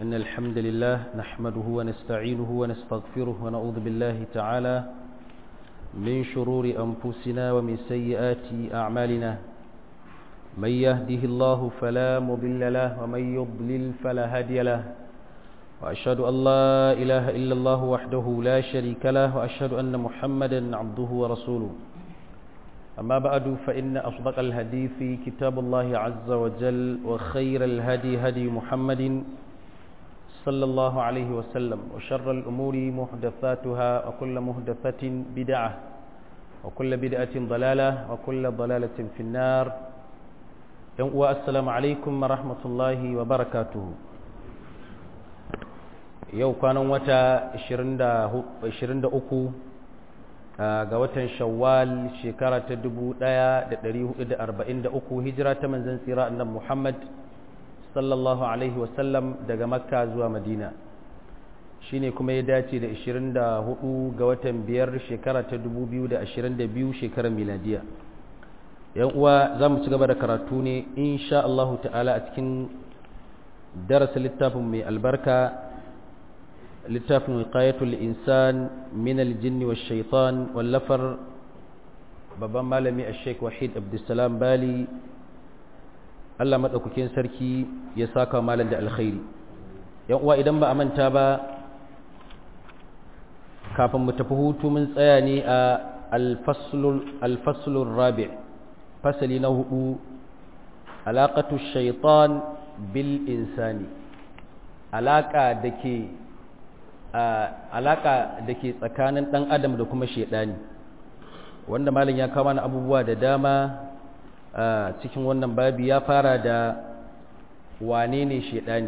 إن الحمد لله نحمده ونستعينه ونستغفره ونعوذ بالله تعالى من شرور أنفسنا ومن سيئات أعمالنا من يهده الله فلا مضل له ومن يضلل فلا هادي له وأشهد أن لا إله إلا الله وحده لا شريك له وأشهد أن محمدا عبده ورسوله أما بعد فإن أصدق الهدي في كتاب الله عز وجل وخير الهدي هدي محمد صلى الله عليه وسلم وشر الأمور محدثاتها وكل محدثة بدعة وكل بدعة ضلالة وكل ضلالة في النار السلام عليكم ورحمة الله وبركاته yau kwanan wata 23 ga watan shawwal shekara ta 1443 hijira ta manzan tsira annan muhammad sallallahu alaihi wasallam daga makka zuwa madina shine kuma ya dace da 24 ga watan biyar shekara ta 2022 shekarar miladiya yan uwa za mu ci gaba da karatu ne insha Allah ta'ala a cikin darasa littafin mai albarka littafin wiqayatul insan min aljinn wash shaitan wallafar babban malami ash-sheikh wahid abdussalam bali Allah madaukakin sarki ya saka malam da alkhairi yan uwa idan ba a manta ba kafin mu tafi hutu mun tsaya ne a al-faslul al-faslur rabi' fasali na hudu alaqatu shaitan bil insani alaka dake alaka da ke tsakanin ɗan adam da kuma shaidani wanda malin ya kama na abubuwa da dama cikin wannan babi ya fara da wane ne shaidani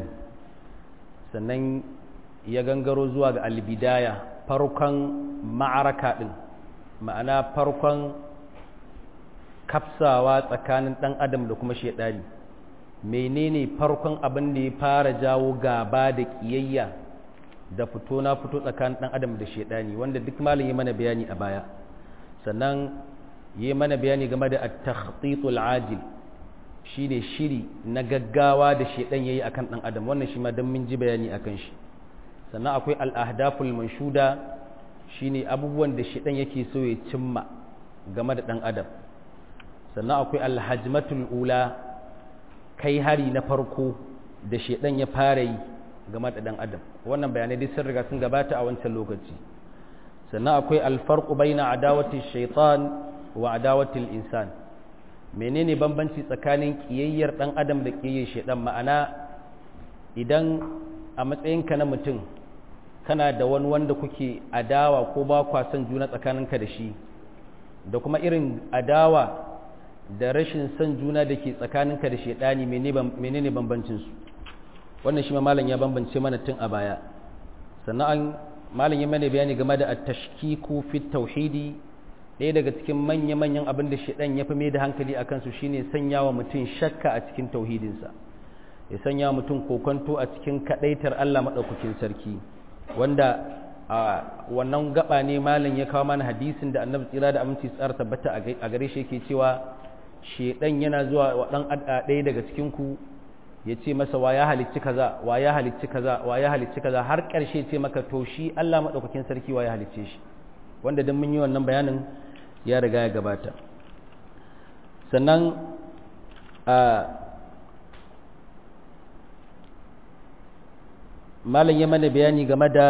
sannan ya gangaro zuwa ga albidaya farkon ma'araka ɗin ma'ana farkon kafsawa tsakanin ɗan adam da kuma shaidani menene farkon abin da ya fara jawo gaba da ƙiyayya da fito na fito tsakanin ɗan adam da shaidani wanda duk malin yi mana bayani a baya sannan yi mana bayani game da at-takhtitul ajil shine shiri na gaggawa da shaidan yayi akan ɗan adam wannan shi ma dan mun ji bayani akan shi sannan akwai al-ahdaful manshuda shine abubuwan da shaidan yake so ya cimma game da ɗan adam sannan akwai al-hajmatul ula kai hari na farko da shaidan ya fara yi game da ɗan adam wannan bayanai duk sun riga sun gabata a wancan lokaci sannan akwai alfarqu baina adawati shaitan wa adawati insan menene bambanci tsakanin kiyayyar ɗan adam da kiyayyar shaitan ma'ana idan a matsayinka na mutum kana da wani wanda kuke adawa ko ba kwa son juna tsakaninka da shi da kuma irin adawa da rashin son juna da ke tsakaninka da shaitani menene bambancinsu wannan shi ma malam ya bambance mana tun a baya sannan malam ya mana bayani game da at-tashkiku fi tauhidi ɗaya daga cikin manya-manyan abin da shedan ya fi mai da hankali a kansu shine sanya wa mutum shakka a cikin tauhidinsa ya sanya wa mutum kokonto a cikin kadaitar Allah madaukakin sarki wanda a wannan gaba ne malam ya kawo mana hadisin da annabi tsira da aminci tsara tabbata a gare shi yake cewa shedan yana zuwa wa dan ɗaya daga cikin ku ya ce masa wa ya halicci kaza wa ya halicci kaza wa ya halicci kaza har ƙarshe ce maka to shi Allah maɗaukakin sarki wa ya halicce shi wanda don mun yi wannan bayanin ya riga ya gabata sannan a malam ya mana bayani game da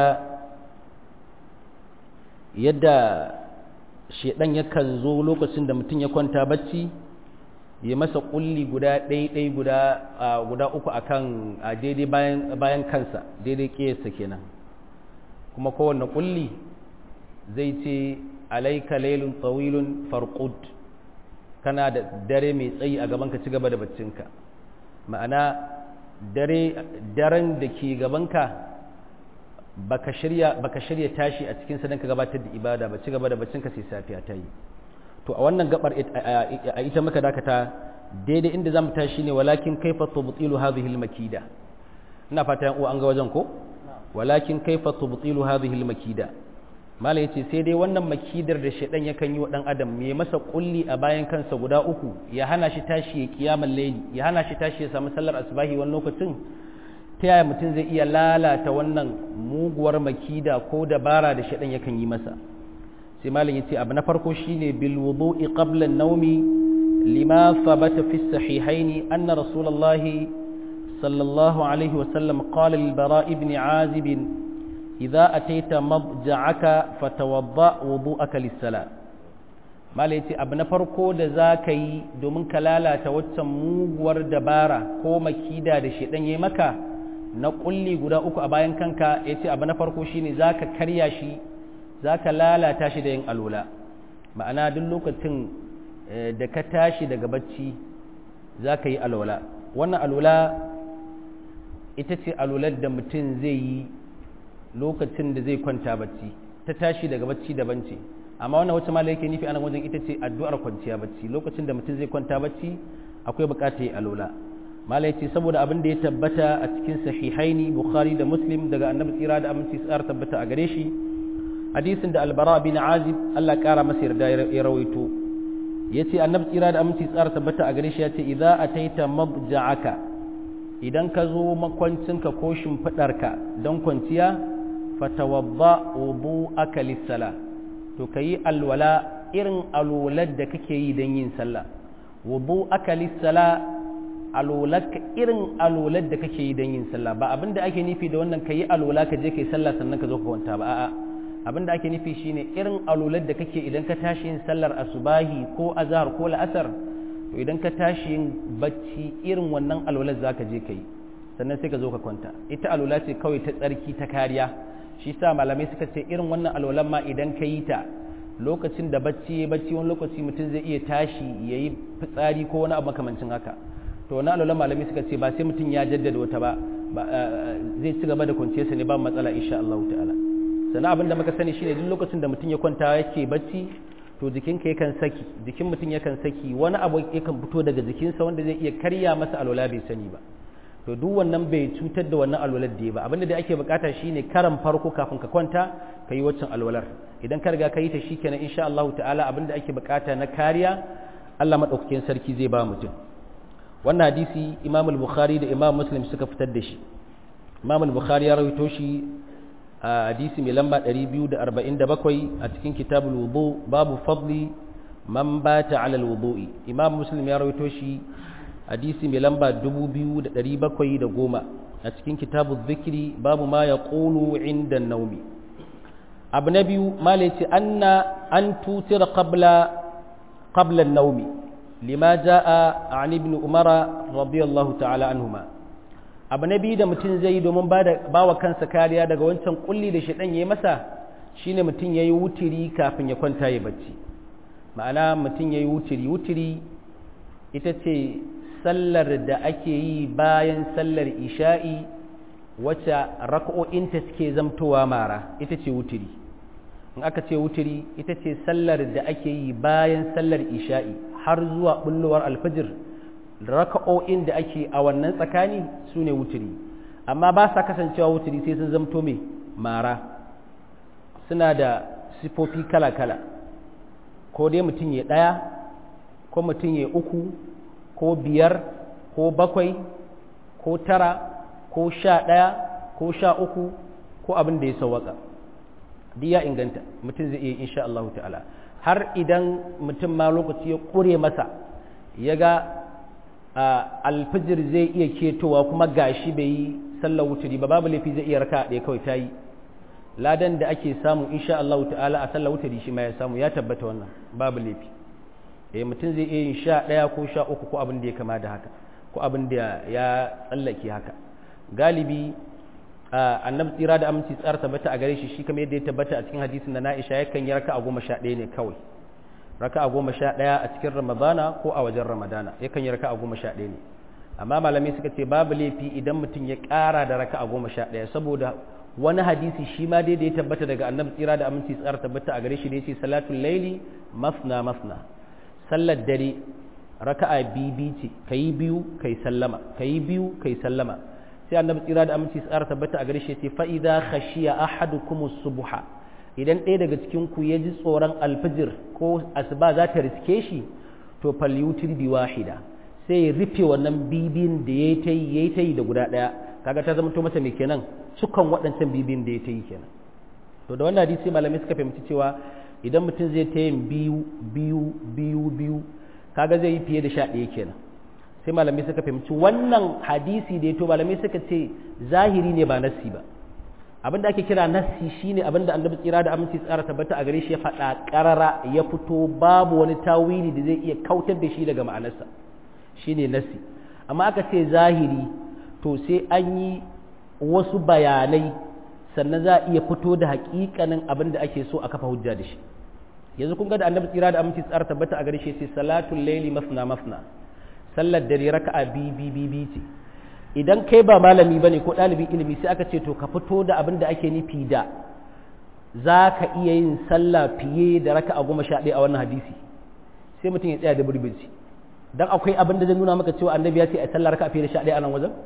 yadda shedan yakan zo lokacin da mutum ya kwanta bacci ya masa kulli guda ɗaiɗai guda guda uku akan a daidai bayan bayan kansa daidai ƙiyarsa kenan kuma kowanne kulli zai ce alaika lailun tsawilun farqud kana da dare mai tsayi a gaban ka ci gaba da baccinka ma'ana dare daren da ke gabanka baka shirya baka shirya tashi a cikin sa dan ka gabatar da ibada ba ci gaba da baccinka sai safiya ta yi to a wannan gabar a ita muka dakata daidai inda zamu tashi ne walakin kaifa tubtilu hadhihi almakida ina fata yan uwa an ga wajen ko walakin kaifa tubtilu hadhihi almakida malai yace sai dai wannan makidar da shedan yakan yi wa dan adam me masa kulli a bayan kansa guda uku ya hana shi tashi ya kiyamul layli ya hana shi tashi ya samu sallar asbahi wani lokacin ta yaya mutum zai iya lalata wannan muguwar makida ko dabara da shaɗan yakan yi masa sai malam ya ce abu na farko shine bil wudu'i qabla an-nawmi lima thabata fi sahihaini anna rasulullahi sallallahu alaihi wa sallam qala lil bara ibn azib idza ataita madja'aka fatawadda wudu'aka lis-salat malai ce abu na farko da za ka yi domin ka lalata waccan muguwar dabara ko makida da shedan ya maka na kulli guda uku a bayan kanka ya ce abu na farko shine za ka karya shi za ka lalata shi da yin alola ma'ana duk lokacin da ka tashi daga bacci za ka yi alola wannan alola ita ce alolar da mutum zai yi lokacin da zai kwanta bacci ta tashi daga bacci daban ce amma wannan wacce malai yake nufi anan wajen ita ce addu'ar kwanciya bacci lokacin da mutum zai kwanta bacci akwai bukatar yi alola malai ce saboda abin da ya tabbata a cikin sahihaini bukhari da muslim daga annabi tsira da aminci tsara tabbata a gare shi hadisin da albara bin azib Allah kara masa yarda ya rawaito yace annabi tsira da aminci tsara tabbata a gare shi yace idza ataita mabja'aka idan ka zo makwancinka ko shimfidarka don kwanciya fatawadda wudu'aka lis-salah to ka yi alwala irin alwalar da kake yi don yin sallah wudu aka lissala alwalarka irin alwalar da kake yi don yin sallah ba abin da ake nufi da wannan ka yi alwala ka je ka yi sallah sannan ka zo ka kwanta ba a'a abin da ake nufi shine irin alwalar da kake idan ka tashi yin sallar asubahi ko azhar ko la'asar to idan ka tashi yin bacci irin wannan alwalar zaka je ka yi sannan sai ka zo ka kwanta ita alwala ce kawai ta tsarki ta kariya shi sa malamai suka ce irin wannan alwalan ma idan ka yi ta lokacin da bacci ya bacci wani lokaci mutum zai iya tashi ya yi fitsari ko wani abu makamancin haka to wani alwalan malamai suka ce ba sai mutum ya jaddada wata ba zai ci gaba da kwanciyarsa ne ba matsala insha Allah ta'ala sannan abin da muka sani shine duk lokacin da mutum ya kwanta yake bacci to jikinka yakan saki jikin mutum yakan saki wani abu yakan fito daga jikinsa wanda zai iya karya masa alwala bai sani ba to duk wannan bai cutar da wannan alwalar da ya ba abinda da ake bukata shine karan farko kafin ka kwanta ka yi waccan alwalar idan ka riga ka yi ta shikenan insha Allah ta'ala abinda ake bukata na kariya Allah madaukakin sarki zai ba mutum wannan hadisi Imam al-Bukhari da Imam Muslim suka fitar da shi Imam al-Bukhari ya rawaito shi a hadisi mai lamba 247 a cikin kitabul wudu babu fadli man bata ala al-wudu'i Imam Muslim ya rawaito shi hadisi mai lamba 2710 a cikin kitabu zikiri babu ma ya ƙulu inda naumi abu na biyu malaci anna an tutir qabla naumi lima ja'a an ibn umara radiyallahu ta'ala anhuma abu na biyu da mutum zai yi domin ba wa kansa kariya daga wancan kulli da shaɗan ya yi masa shine mutum ya yi wutiri kafin ya kwanta ya bacci ma'ana mutum ya yi wutiri wutiri ita ce sallar da ake yi bayan sallar isha'i wacce raka'o'inta suke zamtowa mara ita ce wutiri in aka ce wutiri ita ce sallar da ake yi bayan sallar isha'i har zuwa bullowar alfajir raka'o'in da ake a wannan tsakani su ne wutiri amma ba sa kasancewa wutiri sai sun zamto mai mara suna da sifofi kala-kala ko dai mutum ya ɗaya ko mutum ya uku ko biyar ko bakwai ko tara ko sha ɗaya ko sha uku ko abin da ya sauwaka duk ya inganta mutum zai iya insha Allah ta'ala har idan mutum ma lokaci ya ƙure masa ya ga alfijir zai iya ketowa kuma gashi bai yi sallar wuturi ba babu laifi zai iya raka ɗaya kawai ta yi ladan da ake samu insha Allah ta'ala a sallar wuturi shi ma ya samu ya tabbata wannan babu laifi eh mutum zai iya yin sha ɗaya ko sha uku ko abin da ya kama da haka ko abin da ya tsallake haka galibi annabi tsira da aminci tsara tabbata a gare shi shi kamar yadda ya tabbata a cikin hadisin da na'isha yakan yi raka a goma sha ɗaya ne kawai raka a goma sha ɗaya a cikin ramadana ko a wajen ramadana yakan yi raka a goma sha ɗaya ne amma malamai suka ce babu laifi idan mutum ya ƙara da raka a goma sha ɗaya saboda wani hadisi shi ma dai da ya tabbata daga annabi tsira da aminci tsara tabbata a gare shi da ya ce salatul laili masna masna sallar dare raka'a bibi ce kayi biyu kai sallama kayi biyu kai sallama sai annabi tsira da aminci tsara tabbata a gare shi ce fa idza khashiya ahadukum subha idan ɗaya daga cikin ku ya ji tsoron alfijir ko asuba za ta riske shi to falyutir bi wahida sai ya rufe wannan bibin da yayi ta yayi ta da guda ɗaya kaga ta zama to masa mai kenan cikon waɗancan bibin da ya ta yi kenan to da wannan hadisi malamai suka fahimci cewa idan mutum zai ta yin biyu biyu biyu biyu kaga zai yi fiye da sha ɗaya kenan sai malamai suka fahimci wannan hadisi da ya to malamai suka ce zahiri ne ba nassi ba abin da ake kira nassi shine abin da annabi tsira da aminci tsara tabbata a gare shi ya faɗa ƙarara ya fito babu wani tawili da zai iya kautar da shi daga ma'anarsa shine nassi amma aka ce zahiri to sai an yi wasu bayanai sannan za a iya fito da hakikanin abin da ake so a kafa hujja da shi yanzu kun ga da annabi tsira da aminci tsara tabbata a gare shi sai salatul laili masna masna sallar dare raka'a bi bi bi bi ce idan kai ba malami bane ko ɗalibin ilimi sai aka ce to ka fito da abin da ake nufi da za ka iya yin sallah fiye da raka'a goma sha ɗaya a wannan hadisi sai mutum ya tsaya da burbinci dan akwai abin da zai nuna maka cewa annabi ya ce a sallar raka'a fiye da sha ɗaya a nan wajen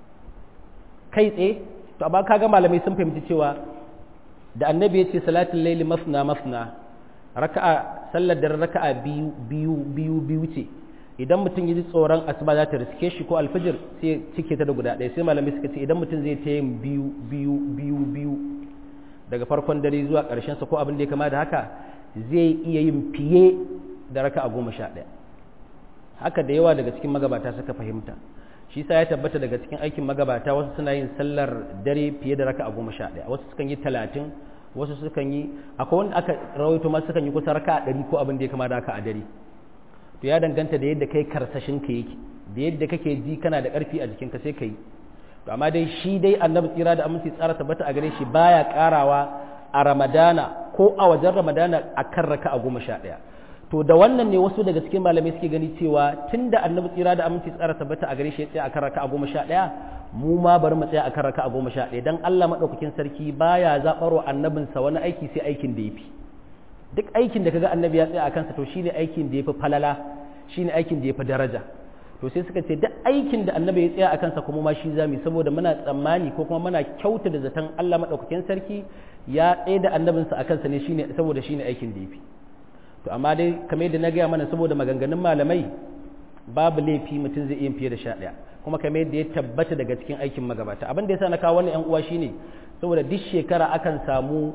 kai tsaye to amma kaga malamai sun fahimci cewa da annabi ya ce salatul laili masna masna raka'a sallar da raka'a biyu biyu biyu biyu ce idan mutum ya ji tsoron asuba za ta riske shi ko alfajir sai cike ta da guda ɗaya sai malamai suka ce idan mutum zai ta yin biyu biyu biyu biyu daga farkon dare zuwa ƙarshen sa ko abin da ya kama da haka zai iya yin fiye da raka'a goma sha ɗaya haka da yawa daga cikin magabata suka fahimta shi sa ya tabbata daga cikin aikin magabata wasu suna yin sallar dare fiye da raka'a goma sha ɗaya wasu sukan yi talatin wasu sukan yi akwai wanda aka rawaito ma sukan yi kusa raka'a ɗari ko abin da ya kama da haka a dare to ya danganta da yadda kai karsashin ka yake da yadda kake ji kana da ƙarfi a jikinka sai ka yi to amma dai shi dai annabi tsira da aminci tsara tabbata a gare shi baya karawa a ramadana ko a wajen ramadana a kan raka'a goma sha ɗaya to da wannan ne wasu daga cikin malamai suke gani cewa tun da annabi tsira da aminci tsara tabbata a gare shi ya tsaya akan raka'a goma sha ɗaya mu ma bari mu tsaya akan raka'a goma sha ɗaya dan Allah madaukakin sarki baya zaɓarwa annabinsa wani aiki sai aikin da yafi duk aikin da kaga annabi ya tsaya a kansa to shine aikin da yafi falala shine aikin da yafi daraja to sai suka ce duk aikin da annabi ya tsaya a kansa kuma ma shi zamu saboda muna tsammani ko kuma muna kyauta da zaton Allah madaukakin sarki ya tsaye da annabinsa a kansa ne shine saboda shine aikin da yafi to amma dai kamar yadda na gaya mana saboda maganganun malamai babu laifi mutum zai iya fiye da sha ɗaya kuma kamar yadda ya tabbata daga cikin aikin magabata abin da yasa na kawo wannan yan uwa shine saboda duk shekara akan samu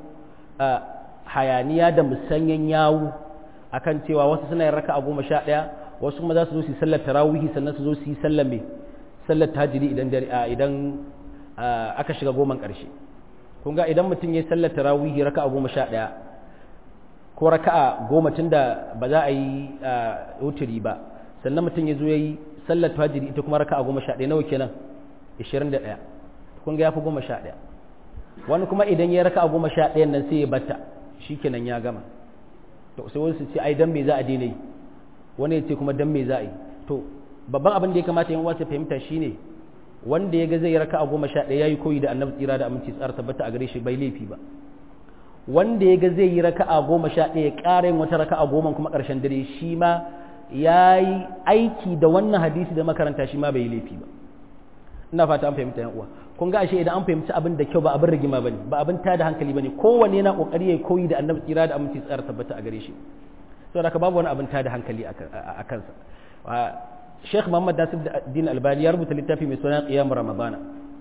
hayaniya da musanyen yawu akan cewa wasu suna yin raka'a goma sha ɗaya wasu kuma za su zo su yi sallar tarawihi sannan su zo su yi sallar mai sallar tahajjudi idan idan aka shiga goman ƙarshe kun ga idan mutum ya yi sallar tarawihi raka'a goma sha ɗaya ko raka'a goma tun da ba za a yi wuturi ba sannan mutum ya zo ya yi sallar tahajjudi ita kuma raka'a goma sha ɗaya nawa kenan ishirin da ɗaya kun ga ya fi goma sha ɗaya wani kuma idan ya raka'a goma sha ɗayan nan sai ya bata shi kenan ya gama to sai wasu ce ai dan me za a daina yi wani ya ce kuma dan me za a yi to babban abin da ya kamata yan wasu fahimta shine wanda ya ga zai raka a goma sha ɗaya ya yi koyi da annabi tsira da aminci tsara tabbata a gare shi bai laifi ba wanda ya ga zai yi raka a goma sha ɗaya ya ƙara yin wata raka a goma kuma ƙarshen dare shi ma ya yi aiki da wannan hadisi da makaranta shi ma bai yi laifi ba ina fata an fahimta yan uwa kun ga ashe idan an fahimci abin da kyau ba abin rigima bane ba abin tada hankali bane kowanne yana kokari ya koyi da annabi tsira da aminci tsara tabbata a gare shi saboda haka babu wani abin tada hankali a kansa Sheikh Muhammad Nasir Din Albani ya rubuta littafi mai suna Qiyam Ramadana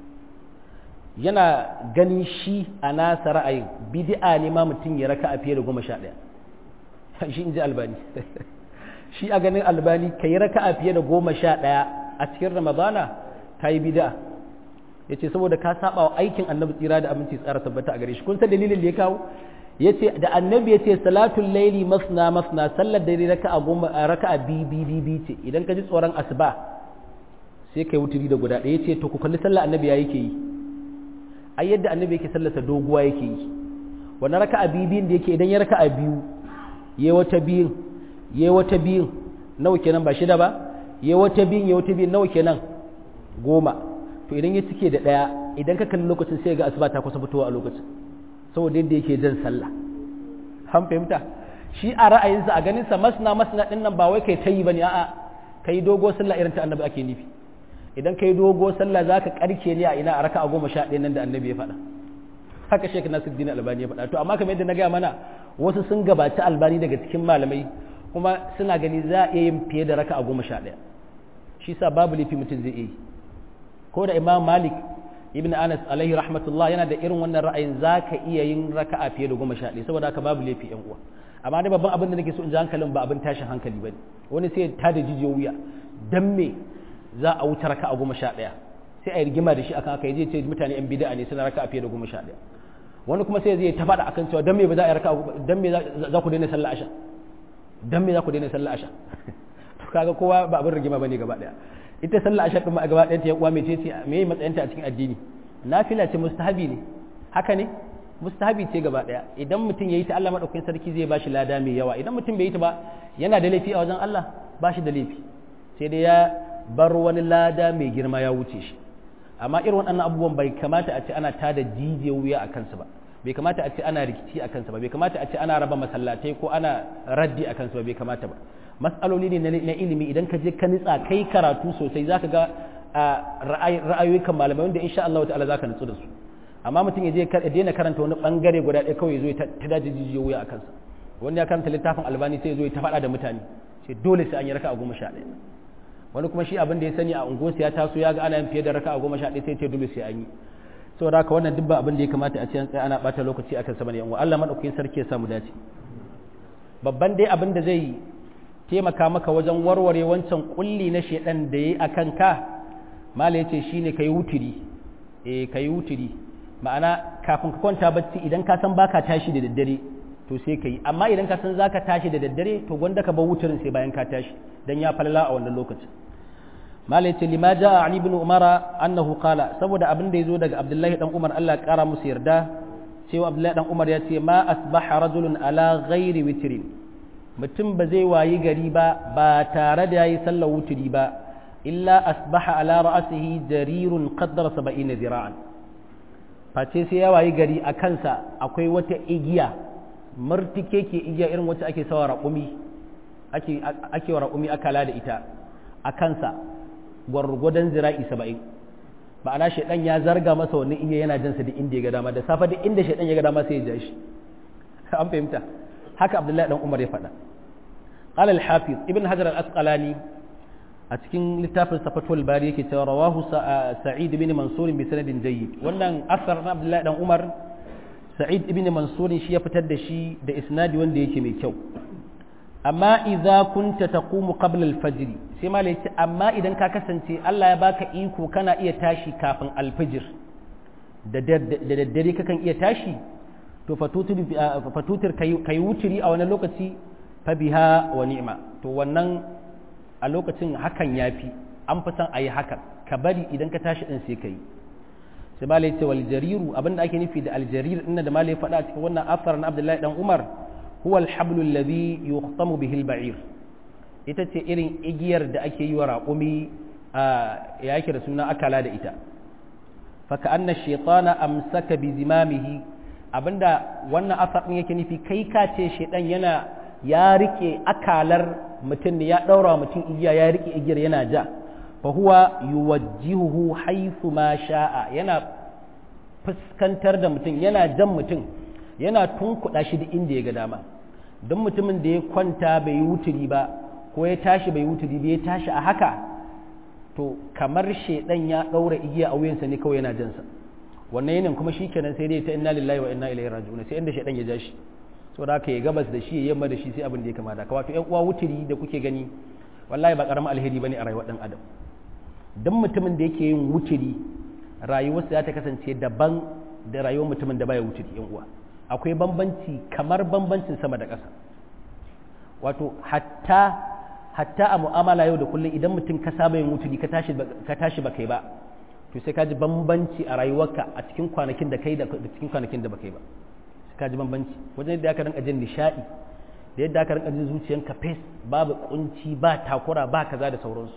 yana gani shi a nasa ra'ayin bid'a ne ma mutum ya raka a fiye da goma sha ɗaya shi in ji Albani shi a ganin Albani ka yi raka a fiye da goma sha ɗaya a cikin Ramadana ka yi bid'a ya ce saboda ka saba wa aikin annabi tsira da aminci tsara tabbata a gare shi kun san dalilin da ya kawo ya ce da annabi ya ce salatul laili masna masna sallar dare raka'a goma raka'a bi bi bi bi ce idan ka ji tsoron asuba sai kai wuturi da guda ɗaya ya ce to ku kalli sallar annabi ya yake yi ai yadda annabi yake sallarsa doguwa yake yi wannan raka'a bi biyun da yake idan ya raka'a biyu yayi wata biyun yayi wata biyun nawa kenan ba shida ba yayi wata biyun yayi wata biyun nawa kenan goma to idan ya cike da ɗaya idan ka kalli lokacin sai ga asuba ta kusa fitowa a lokacin saboda yadda yake jan sallah an fahimta shi a ra'ayinsa a ganinsa masna masna ɗin nan ba wai kai ta yi ba ne a'a kai dogo sallah irin ta annabi ake nufi idan kai dogo sallah za ka karke ne a ina a raka a goma sha ɗaya nan da annabi ya faɗa haka shek nasiruddin albani ya faɗa to amma kamar yadda na gaya mana wasu sun gabaci albani daga cikin malamai kuma suna gani za a iya yin fiye da raka a goma sha ɗaya shi sa babu laifi mutum zai iya yi ko da imam malik ibn anas alaihi rahmatullah yana da irin wannan ra'ayin zaka iya yin raka'a fiye da goma sha ɗaya saboda haka babu laifi yan uwa amma dai babban abin da nake so in ji hankalin ba abin tashin hankali bane wani sai ta da jijiyo wuya dan me za a wuce raka'a goma sha ɗaya sai a yi rigima da shi akan aka yi ce mutane yan bid'a ne suna raka'a fiye da goma sha ɗaya wani kuma sai zai ta faɗa akan cewa dan me ba za a yi raka'a dan me za ku daina sallah asha dan me za ku daina sallah asha to kaga kowa ba abin rigima bane gaba ɗaya ita sallah asha din ma gaba ɗaya ta yan uwa mece ce me matsayinta a cikin addini nafila ce mustahabi ne haka ne mustahabi ce gaba daya idan mutum yayi ta Allah madaukakin sarki zai bashi lada mai yawa idan mutum bai yi ta ba yana da laifi a wajen Allah bashi da laifi sai dai ya bar wani lada mai girma ya wuce shi amma irin waɗannan abubuwan bai kamata a ce ana tada jijiyar wuya a kansu ba bai kamata a ce ana rikici a kansu ba bai kamata a ce ana raba masallatai ko ana raddi a kansu ba bai kamata ba mas'aloli ne na ilimi idan ka je ka nitsa kai karatu sosai zaka ga ra'ayoyikan malamai wanda insha Allah ta'ala zaka nutsu da su amma mutum ya je ya daina karanta wani bangare guda ɗaya kawai ya zo ya ta daji jijiyo wuya a kansa wani ya karanta littafin albani sai ya zo ya ta faɗa da mutane sai dole sai an yi raka a goma sha ɗaya wani kuma shi abin da ya sani a unguwarsa ya taso ya ga ana yin fiye da raka a goma sha ɗaya sai ce dole sai an yi saboda haka wannan duk ba abin da ya kamata a ce an tsaya ana ɓata lokaci akan sama ne yan Allah madaukakin sarki ya samu dace babban dai abin da zai taimaka maka wajen warware wancan kulli na shedan da yayi akan ka mala yace shine kai wutiri eh kai wutiri ma'ana kafin ka kwanta bacci idan ka san baka tashi da daddare to sai kai amma idan ka san zaka tashi da daddare to gwanda ka bar wutirin sai bayan ka tashi dan ya falala a wannan lokacin malai ce lima jaa ali ibn umara annahu qala saboda abin da yazo daga abdullahi dan umar Allah ya kara musu yarda cewa abdullahi dan umar ya ce ma asbaha rajulun ala ghairi witrin mutum ba zai wayi gari ba ba tare da yayi sallar wutiri ba illa asbaha ala ra'sihi jarirun qaddara 70 zira'an face sai ya wayi gari a kansa akwai wata igiya martike ke igiya irin wacce ake sawa raƙumi ake ake wa raƙumi akala da ita a kansa gwargwadon zira'i saba'in ma'ana shaidan ya zarga masa wani iya yana jansa duk inda ya ga dama da safa duk inda shaidan ya ga dama sai ya ja shi an fahimta haka abdullahi dan umar ya faɗa qala al-hafiz ibn hajar al-asqalani a cikin littafin safatul bari yake cewa rawahu sa'id ibn mansur bi sanadin jayyid wannan asar na abdullahi dan umar sa'id ibn mansur shi ya fitar da shi da isnadi wanda yake mai kyau amma idza kunta taqumu qabla al-fajr sai malai ce amma idan ka kasance Allah ya baka iko kana iya tashi kafin al-fajr da daddare kakan iya tashi to fatutur kai wuturi a wani lokaci fa biha wa ni'ma to wannan a lokacin hakan yafi an fi san ayi hakan ka bari idan ka tashi din sai kai sai malai ce wal jariru abinda ake nufi da al jarir din da malai faɗa cikin wannan asar na Abdullahi dan Umar huwa alhablu alladhi yukhtamu bihi alba'ir ita ce irin igiyar da ake yi wa raƙumi ya yake da suna akala da ita fa ka'anna shaytana amsaka bi zimamihi abinda wannan asar din yake nufi kai ka ce shaydan yana ya rike akalar mutum ne ya daura mutum igiya ya rike igiyar yana ja fa huwa yuwajjihuhu haythu ma sha'a yana fuskantar da mutum yana jan mutum yana tunkuɗa shi da inda ya ga dama don mutumin da ya kwanta bai yi wuturi ba ko ya tashi bai yi wuturi ba ya tashi a haka to kamar shaidan ya ɗaura igiya a wuyansa ne kawai yana jansa wannan yanin kuma shi kenan sai dai ta inna lillahi wa inna ilaihi raji'un sai inda shaidan ya ja shi saboda haka ya gabas da shi ya yamma da shi sai abin da ya kamata ka wato ƴan uwa wuturi da kuke gani wallahi ba karamin alheri bane a rayuwar dan adam dan mutumin da yake yin wuturi rayuwarsa za ta kasance daban da rayuwar mutumin da baya wuturi ƴan uwa akwai bambanci kamar bambancin sama da ƙasa wato hatta hatta a mu'amala yau da kullum idan mutum ka saba yin wuturi ka tashi ka tashi ba kai ba to sai ka ji bambanci a rayuwarka a cikin kwanakin da kai da cikin kwanakin da ba kai ba sai ka ji bambanci wajen yadda aka rinka jin nishaɗi da yadda aka rinka jin zuciyanka fes babu kunci ba takura ba kaza da sauransu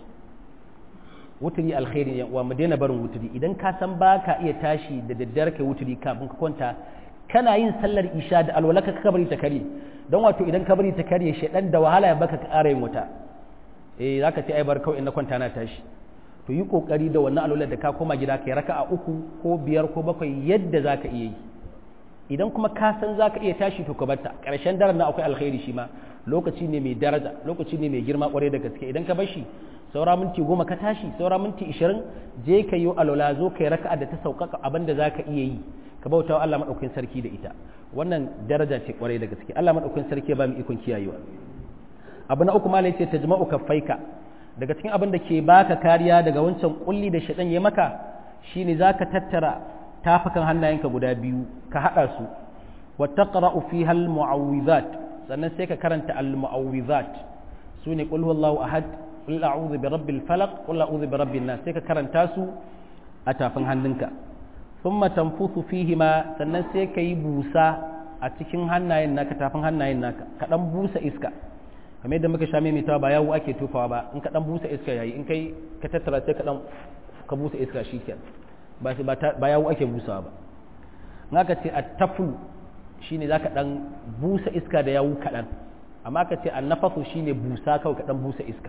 wuturi alkhairi yan uwa mu daina barin wuturi idan ka san ba ka iya tashi da daddare kai wuturi kafin ka kwanta kana yin sallar isha da alwalaka ka bari ta kare don wato idan ka bari ta kare shedan da wahala ya baka ƙara yin wuta eh zaka ce ai bar kawai in na kwanta na tashi to yi kokari da wannan alwalar da ka koma gida kai raka'a uku ko biyar ko bakwai yadda zaka iya yi idan kuma ka san zaka iya tashi to ka barta ƙarshen daren na akwai alkhairi shi ma lokaci ne mai daraja lokaci ne mai girma kwarai da gaske idan ka bar shi saura minti goma ka tashi saura minti ishirin je ka yi alola zo ka yi raka'a da ta sauƙaƙa abin da za ka iya yi ka bauta wa Allah maɗaukakin sarki da ita wannan daraja ce kwarai da gaske Allah maɗaukakin sarki ba mu ikon kiyayewa abu na uku ma ce tajma'u kaffaika daga cikin abin da ke baka kariya daga wancan kulli da shaɗan ya maka shine zaka tattara tafukan hannayenka guda biyu ka haɗa su wa taqra'u fiha al-mu'awwidhat sannan sai ka karanta al-mu'awwidhat sune qul huwallahu ahad qul a'udhu bi rabbil falaq qul a'udhu bi rabbin nas sai ka karanta su a tafin hannunka thumma tanfuthu fihi ma sannan sai ka yi busa a cikin hannayen naka tafin hannayen naka ka dan busa iska kamar yadda muka sha maimaitawa ba yawo ake tofawa ba in ka dan busa iska yayi in kai ka tattara sai ka dan ka busa iska shikenan ba shi ba yawo ake busawa ba in aka ce at-taflu shine zaka dan busa iska da yawo kadan amma aka ce an-nafasu shine busa kawai ka dan busa iska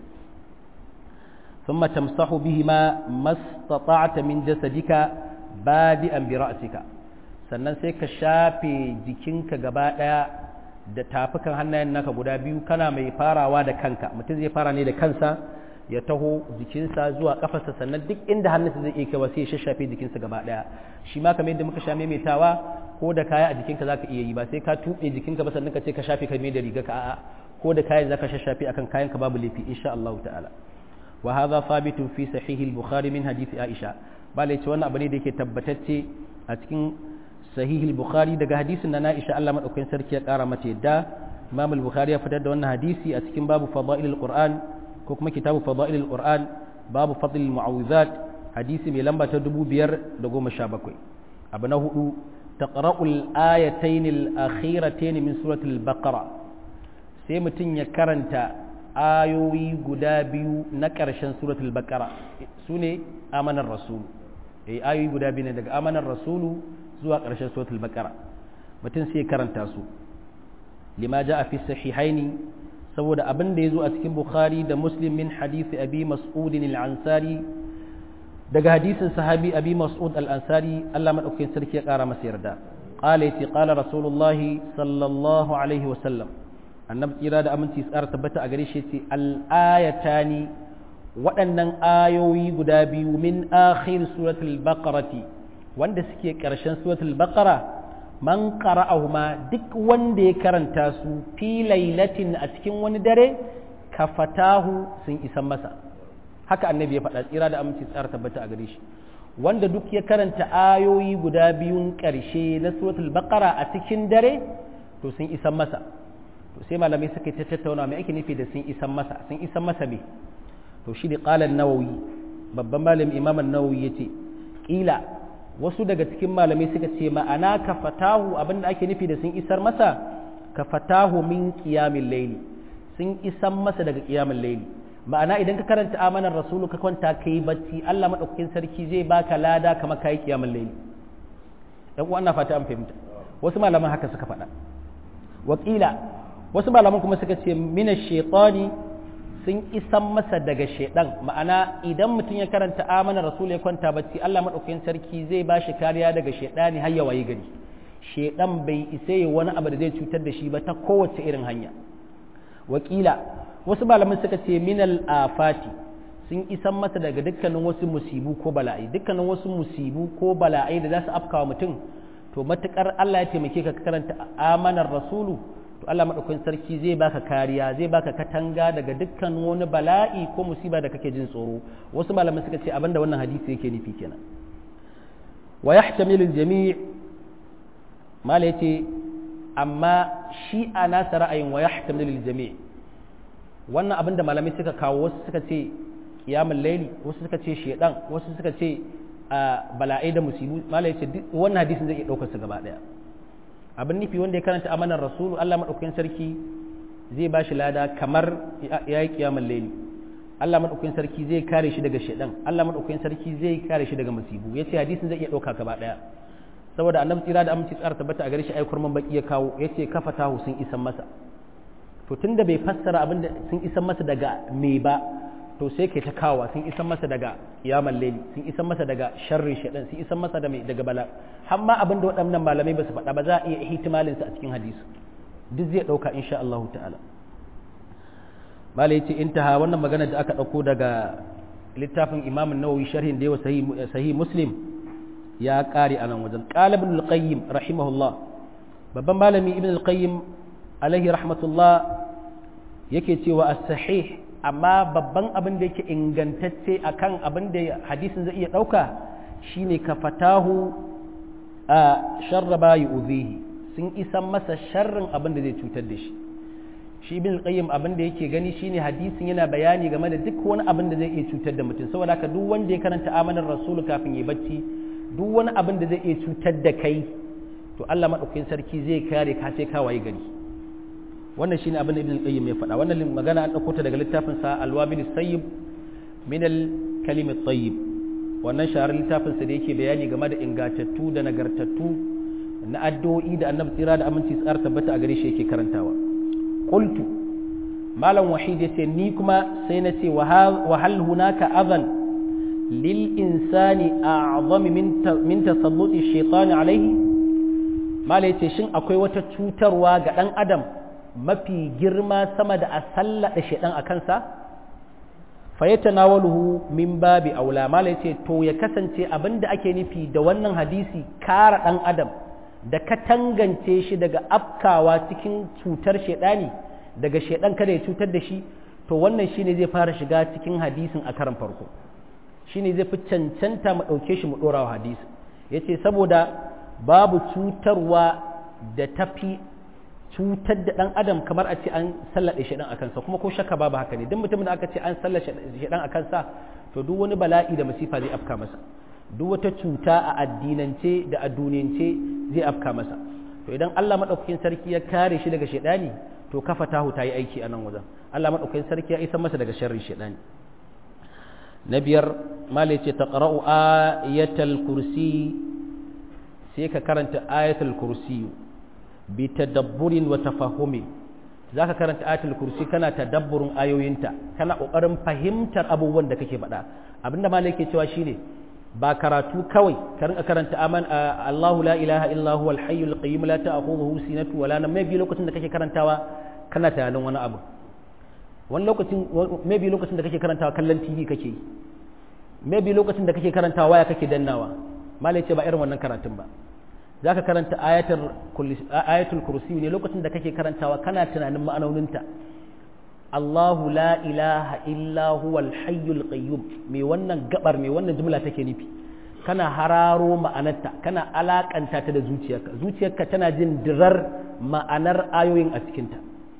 ثم تمسح بهما ما استطعت من جسدك بادئا برأسك sannan sai ka shafe jikinka gaba ɗaya da tafukan hannayen naka guda biyu kana mai farawa da kanka mutum zai fara ne da kansa ya taho jikinsa zuwa kafarsa sannan duk inda hannunsa zai iya kaiwa sai ya shashafe jikinsa gaba ɗaya shi ma kamar yadda muka sha maimaitawa ko da kaya a jikinka zaka iya yi ba sai ka tuɓe jikinka ba sannan ka ce ka shafe ka mai da riga ka a'a ko da kayan zaka shashafe akan kayan ka babu laifi insha Allah ta'ala wa hadha thabitun fi sahih al-bukhari min hadith aisha bale ce wannan abu ne da yake tabbatacce a cikin sahih al-bukhari daga hadisin na Aisha Allah madaukakin sarki ya kara mata yadda Imam al-Bukhari ya fitar da wannan hadisi a cikin babu fadail al-Qur'an ko kuma kitabu fadail al-Qur'an babu fadl al-mu'awizat hadisi mai lamba ta 517 abu na hudu taqra'ul ayatayn al-akhiratayn min surati al-baqara sai mutum ya karanta ayoyi guda biyu na ƙarshen suratul baqara sune amanar rasul eh ayoyi guda biyu ne daga amanar rasulu zuwa ƙarshen suratul baqara mutum sai karanta su lima ja fi sahihaini saboda abin da yazo a cikin bukhari da muslim min hadisi abi mas'ud al-ansari daga hadisin sahabi abi mas'ud al-ansari Allah madaukakin sarki ya ƙara masa yarda qala yace qala rasulullah sallallahu alaihi wa sallam annabi kira da aminci tsara tabbata a gare shi yace al-ayatani waɗannan ayoyi guda biyu min akhir suratul baqarati wanda suke ƙarshen suratul baqara man qara'ahuma duk wanda ya karanta su fi lailatin a cikin wani dare kafatahu sun isan masa haka annabi ya faɗa tsira da aminci tsara tabbata a gare shi wanda duk ya karanta ayoyi guda biyun ƙarshe na suratul baqara a cikin dare to sun isan masa to sai malamai suka ta tattauna mai ake nufi da sun isan masa sun isan masa me to shi da qala an-nawawi babban malamin imam an-nawawi yace kila wasu daga cikin malamai suka ce ma'ana ka fatahu abinda ake nufi da sun isar masa ka fatahu min qiyamil layli sun isan masa daga qiyamil layli ma'ana idan ka karanta amanar rasulu ka kwanta kai bacci Allah madaukakin sarki zai baka lada kamar kai qiyamil layli yan uwa ina fata an fahimta wasu malaman haka suka faɗa wakila wasu malaman kuma suka ce mina shaitani sun isan masa daga shaidan ma'ana idan mutum ya karanta amana rasul ya kwanta bacci Allah madaukakin sarki zai ba shi kariya daga shaidani har ya wayi gari shaidan bai isa yi wani abu da zai cutar da shi ba ta kowace irin hanya wakila wasu malaman suka ce minal afati sun isan masa daga dukkanin wasu musibu ko bala'i dukkanin wasu musibu ko bala'ai da za su afkawa mutum to matukar Allah ya taimake ka karanta amanar rasulu to Allah madaukakin sarki zai baka kariya zai baka katanga daga dukkan wani bala'i ko musiba da kake jin tsoro wasu malaman suka ce abinda wannan hadisi yake nufi kenan wa yahtamilu al-jami' mala yace amma shi a nasa ra'ayin wa yahtamilu al-jami' wannan abinda malamai suka kawo wasu suka ce qiyamul layli wasu suka ce shedan wasu suka ce bala'ai da musibu mala yace wannan hadisin zai iya daukar su gaba daya abin nufi wanda ya karanta amanar rasulu Allah maɗaukakin sarki zai ba shi lada kamar ya yi kiyamar laili Allah maɗaukakin sarki zai kare shi daga shaɗan Allah maɗaukakin sarki zai kare shi daga musibu ya ce hadisin zai iya ɗauka gaba ɗaya saboda annabi tsira da aminci tsara tabbata a gare shi aikur man baki ya kawo ya ce kafa tahu sun isan masa to tunda bai fassara abin da sun isan masa daga me ba to sai kai ta kawa sun isan masa daga yaman laili sun isan masa daga sharrin shaɗan sun isan masa da mai daga bala har ma abin da waɗannan malamai ba su faɗa ba za a iya ihtimalin sa a cikin hadisi duk zai ɗauka insha Allah ta'ala malai yace intaha wannan magana da aka dauko daga littafin Imam an-Nawawi sharhin da yawa sahih sahih Muslim ya kare anan wajen qala ibn al-qayyim rahimahullah babban malami ibn al-qayyim alaihi rahmatullah yake cewa as-sahih amma babban abin da yake ingantacce akan abin da hadisin zai iya dauka shine ka fatahu a sharraba yu'dhihi sun isan masa sharrin abin da zai cutar da shi shi bin qayyim abin da yake gani shine hadisin yana bayani game da duk wani abin da zai iya cutar da mutum saboda haka duk wanda ya karanta amanar rasul kafin ya bacci duk wani abin da zai iya cutar da kai to Allah madaukakin sarki zai kare ka sai ka waye gari wannan shine abin da ibn qayyim ya faɗa wannan magana an dauko ta daga littafin sa al-wabil sayyib min al-kalim at-tayyib wannan shahararren littafin sa da yake bayani game da ingatattu da nagartattu na addu'o'i da annabi tsira da aminci tsar tabbata a gare shi yake karantawa qultu malam wahid yace ni kuma sai na ce wa hal hunaka adhan lil insani a'zami min min tasalluti shaytan alayhi malai yace shin akwai wata cutarwa ga dan adam mafi girma sama da a sallada shaydan a kansa fa yatanawaluhu min babi aula malai yace to ya kasance abinda ake nufi da wannan hadisi kara dan adam da ka tangance shi daga afkawa cikin cutar shaidani daga shaidan kada ya cutar da shi to wannan shine zai fara shiga cikin hadisin a karan farko shine zai fi cancanta mu ɗauke shi mu ɗora wa hadisi yace saboda babu cutarwa da tafi cutar da ɗan adam kamar a ce an sallaɗe shaidan a kansa kuma ko shakka babu haka ne duk mutumin da aka ce an sallaɗe shaidan a kansa to duk wani bala'i da masifa zai afka masa duk wata cuta a addinance da a duniyance zai afka masa to idan Allah madaukakin sarki ya kare shi daga shedani to kafa tahu ta yi aiki a nan wajen Allah madaukakin sarki ya isa masa daga sharrin shedani na biyar malai ce taqra'u ayatal kursi sai ka karanta ayatul kursi bi tadabburin wa tafahumi zaka karanta ayatul kursi kana tadabburin ayoyinta kana kokarin fahimtar abubuwan da kake faɗa abinda malai ke cewa shine ba karatu kawai ka rinka karanta aman Allahu la ilaha illa huwa al-hayyul qayyum la ta'khudhuhu sinatu wala nawm maybe lokacin da kake karantawa kana tunanin wani abu wani lokacin maybe lokacin da kake karantawa kallon TV kake yi maybe lokacin da kake karantawa waya kake dannawa malai ce ba irin wannan karatun ba zaka karanta ayatul ayatul kursi ne lokacin da kake karantawa kana tunanin ma'anoninta Allahu la ilaha illa huwal hayyul qayyum me wannan gabar me wannan jumla take nufi kana hararo ma'anarta kana alakanta ta da zuciyarka zuciyarka tana jin dirar ma'anar ayoyin a cikinta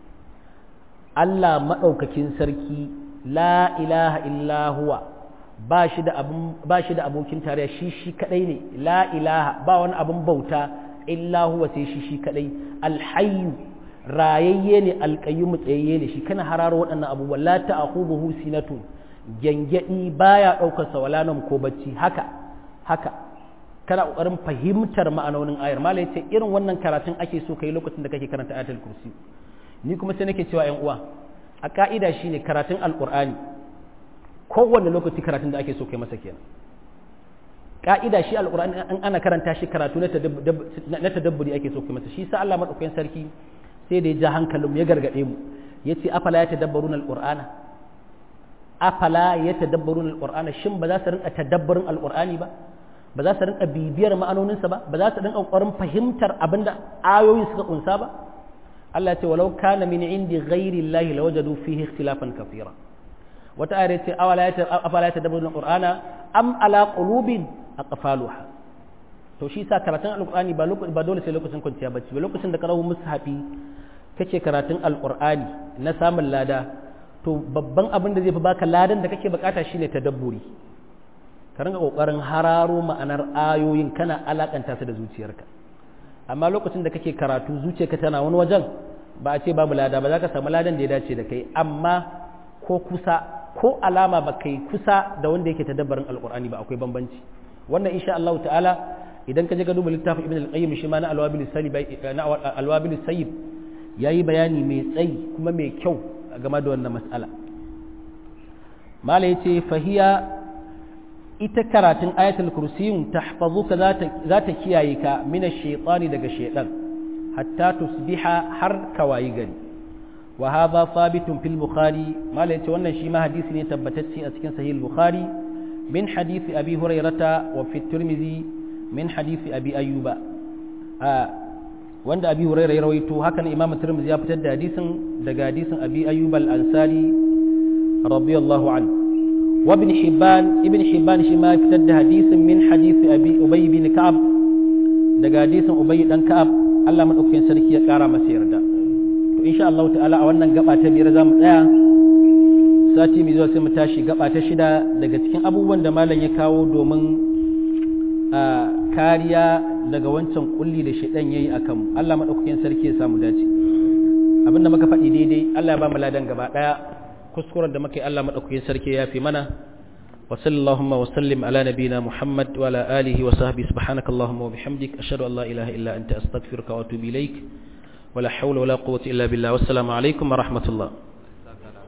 Allah maɗaukakin sarki la ilaha illa huwa ba shi da abun ba shi da abokin tarayya shi shi kadai ne la ilaha ba wani abun bauta illa huwa sai shi shi kadai alhayyu rayayye ne alƙayyumu tsayayye ne shi kana hararo waɗannan abubuwan la ta'khudhuhu sinatun gyangyadi baya ɗaukar sa wala nam ko bacci haka haka kana ƙoƙarin fahimtar ma'anonin ayar mala yace irin wannan karatun ake so kai lokacin da kake karanta ayatul kursi ni kuma sai nake cewa ƴan uwa a ka'ida shine karatun alqur'ani kowanne lokaci karatun da ake so kai masa kenan ka'ida shi alqur'ani an ana karanta shi karatu na tadabburi ake so kai masa shi sa Allah madaukakin sarki sai da ya ja hankalin ya gargade mu yace afala ya tadabbaruna alqur'ana afala ya tadabbaruna alqur'ana shin ba za su rinka tadabburin alqur'ani ba ba za su rinka bibiyar ma'anoninsa ba ba za su rinka ƙoƙarin fahimtar abinda ayoyin suka kunsa ba Allah ya ce walau kana min indi ghairi Allah lawajadu fihi ikhtilafan kathira wata ayar ce awala ya afala ya tadabbaruna alqur'ana am ala qulubin aqfaluha to shi sa karatun alqur'ani ba ba dole sai lokacin kwanciya bacci ba lokacin da karahu mushafi kake karatun alqur'ani na samun lada to babban abin da zai fi baka ladan da kake bukata shine tadabburi ka ringa kokarin hararo ma'anar ayoyin kana alakanta su da zuciyarka amma lokacin da kake karatu zuciyarka tana wani wajen ba a ce babu lada ba za ka samu ladan da ya dace da kai amma ko kusa ko alama ba kai kusa da wanda yake tadabbarin alqur'ani ba akwai bambanci wannan insha Allah ta'ala idan ka je ka duba littafin ibn al-qayyim shi ma na alwabil sayyib na alwabil sayyib yayi bayani mai tsayi kuma mai kyau game da wannan mas'ala mala yace fahiya ita karatun ayatul kursiyun tahfazuka za ta kiyaye ka mina shaitani daga shaitan hatta tusbiha har ka wayi gari wa hadha thabitun fil bukhari malai ce wannan shi ma hadisi ne tabbatacce a cikin sahih bukhari min hadisi abi hurairata wa fi tirmidhi min hadisi abi ayyuba wanda abi huraira ya rawaito hakan imam tirmidhi ya fitar da hadisin daga hadisin abi ayyub al-ansari radiyallahu anhu wa ibn hibban ibn hibban shi ma fitar da hadisin min hadisi abi ubay bin ka'ab daga hadisin ubay dan ka'ab Allah madaukakin sarki ya kara masa yarda to insha Allah ta'ala a wannan gaba ta biyar zamu tsaya sati mai zuwa sai mu tashi gaba ta shida daga cikin abubuwan da malam ya kawo domin kariya daga wancan kulli da shaidan yayi akan Allah madaukakin sarki ya samu dace abinda muka faɗi daidai Allah ya ba mu ladan gaba daya kuskuren da muka yi Allah madaukakin sarki ya fi mana wa sallallahu wa sallim ala nabina Muhammad wa ala alihi wa sahbihi subhanaka allahumma wa bihamdik ashhadu an la ilaha illa anta astaghfiruka wa atubu ilaik wa la hawla wa la quwwata illa billah wassalamu alaikum wa rahmatullah